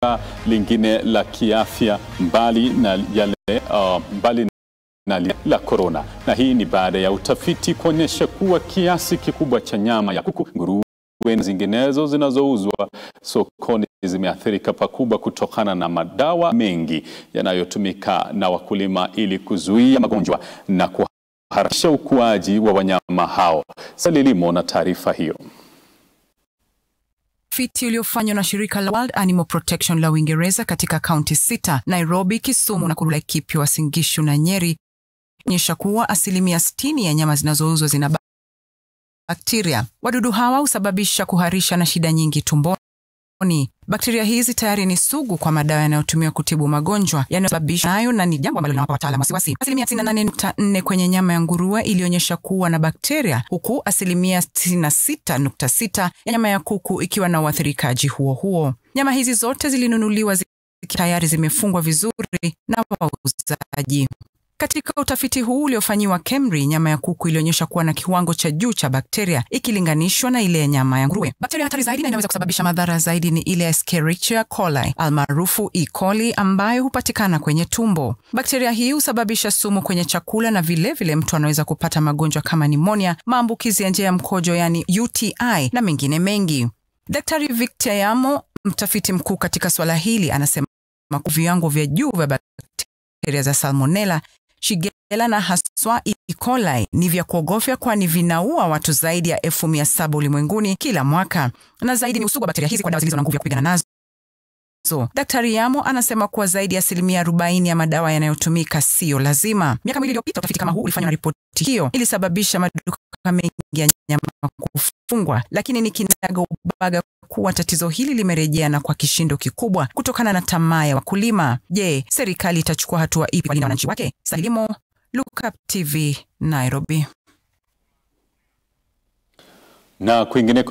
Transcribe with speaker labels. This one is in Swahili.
Speaker 1: lingine la kiafya mbali na yale uh, mbali na lile la korona, na hii ni baada ya utafiti kuonyesha kuwa kiasi kikubwa cha nyama ya kuku, nguruwe na zinginezo zinazouzwa sokoni zimeathirika pakubwa kutokana na madawa mengi yanayotumika na wakulima ili kuzuia magonjwa na kuharakisha ukuaji wa wanyama hao. Salilimo na taarifa hiyo.
Speaker 2: Utafiti uliofanywa na shirika la World Animal Protection la Uingereza katika kaunti sita, Nairobi, Kisumu, Nakuru, Laikipia, Uasin Gishu na Nyeri onyesha kuwa asilimia 60 ya nyama zinazouzwa zina bakteria. Wadudu hawa husababisha kuharisha na shida nyingi tumboni. Bakteria hizi tayari ni sugu kwa madawa yanayotumiwa kutibu magonjwa yanayosababishwa nayo na ni jambo ambalo linawapa wataalamu wasiwasi. Asilimia 98.4 kwenye nyama ya nguruwe ilionyesha kuwa na bakteria, huku asilimia 66.6 ya nyama ya kuku ikiwa na uathirikaji huo huo. Nyama hizi zote zilinunuliwa zikiwa tayari zimefungwa vizuri na wauzaji. Katika utafiti huu uliofanyiwa KEMRI, nyama ya kuku ilionyesha kuwa na kiwango cha juu cha bakteria ikilinganishwa na ile ya nyama ya nguruwe. Bakteria hatari zaidi na inaweza kusababisha madhara zaidi ni ile ya Escherichia coli almaarufu E. coli ambayo hupatikana kwenye tumbo. Bakteria hii husababisha sumu kwenye chakula na vilevile vile mtu anaweza kupata magonjwa kama nimonia, maambukizi ya njia ya mkojo yani UTI na mengine mengi. Daktari Victor Yamo, mtafiti mkuu katika swala hili, anasema viwango vya juu vya bakteria za salmonella Shigella na haswa E. coli ni vya kuogofya, kwani vinaua watu zaidi ya elfu mia saba ulimwenguni kila mwaka, na zaidi ni usugu wa bakteria hizi kwa dawa zilizo na nguvu ya kupigana nazo. So, Daktari Yamo anasema kuwa zaidi ya asilimia 40 ya madawa yanayotumika siyo lazima. Miaka miwili iliyopita utafiti kama huu ulifanywa na ripoti hiyo ilisababisha maduka mengi ya nyama kufungwa, lakini ni kinaga ubaga kuwa tatizo hili limerejea na kwa kishindo kikubwa kutokana na tamaa ya wakulima. Je, serikali itachukua hatua ipi kuwalinda wananchi wake? Salimo, Look Up TV, Nairobi.
Speaker 1: Na kwingineko